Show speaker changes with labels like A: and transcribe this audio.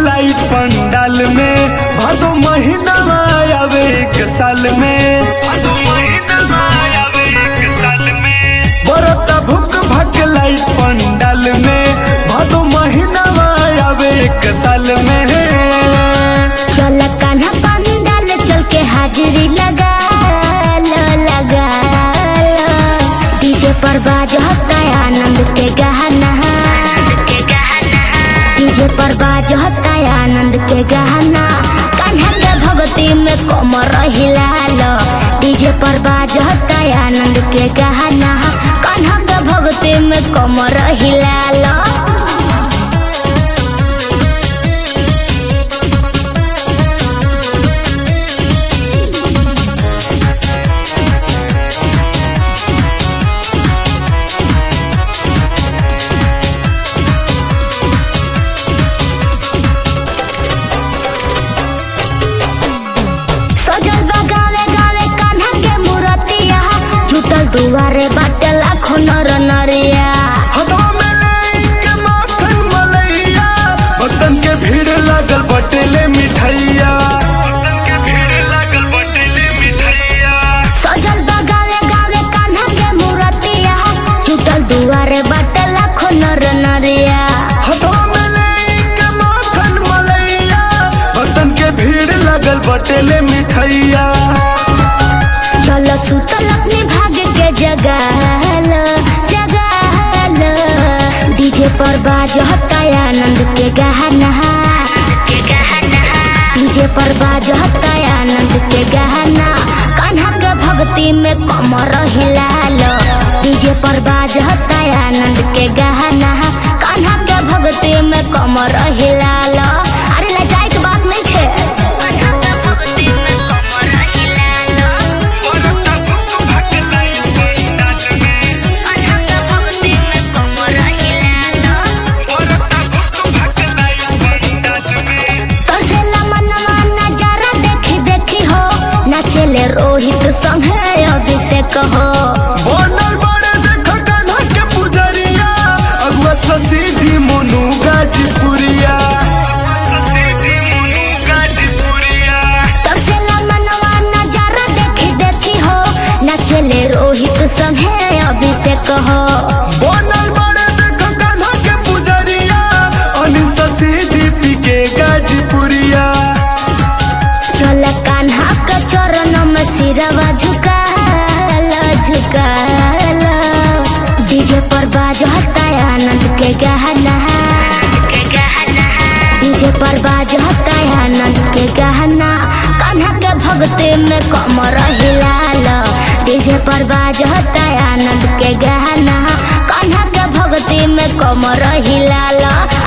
A: light पंडाल में भादो महीना आवे एक साल में बरता भुक भक लाइट पंडाल में भादो महीना आवे एक साल में
B: चल कान्हा पानी डाल चल के हाजिरी लगा लो लगा लो डीजे पर बाजता आनंद के गहना डीजे पर बाजता आनंद के गहना कान्हा के भक्ति में कमर हिला लो डीजे पर बाजता आनंद के गहना कान्हा के भक्ति में कमर हिला लो सजल बा गावे गावे कान्हा के मूर्तिया जुटल दुआरे बाटे लाखो नर नरिया
A: हदवा में लेके माखन मलैया बतन के भीड़ लागल बटेले मिठैया
B: सजल बा गावे गावे कान्हा के मूर्तिया जुटल दुआरे बाटे लाखो नर नरिया
A: हदवा में लेके माखन मलैया बतन के भीड़ लागल बटेले मिठैया
B: चल सुतल अपने भाग के जगाल जगाल डीजे पर बाजता आनंद के गहना डीजे पर बाजता आनंद के गहना कान्हा के भक्ति में कमर हिलाल डीजे पर बाजता आनंद के गहना कान्हा के भक्ति में कमर हिलाल अरे लजाए के बात नहीं खे तरसेला मनवा नजारा देखी देखी हो नाचेले रोहित संगे अभिषेक हो
A: बनल बड़े देख कान्हा के पुजरिया अगुआ शशि जी मोनू गाजीपुरिया
B: तरसेला मनवा नजारा देखी देखी हो नाचेले रोहित संगे अभिषेक हो
A: बनल बड़े देख कान्हा के पुजरिया अनिल शशि जी पी के गाजीपुरिया
B: चल कान्हा के चरण में सिरवा झुकाल झुकाल डीजे पर बाजता आनंद के गहना डीजे पर बाजता आनंद के गहना कान्हा के भक्ति में कमर हिलाल डीजे पर बाजता आनंद के गहना कान्हा के भक्ति में कमर हिलाल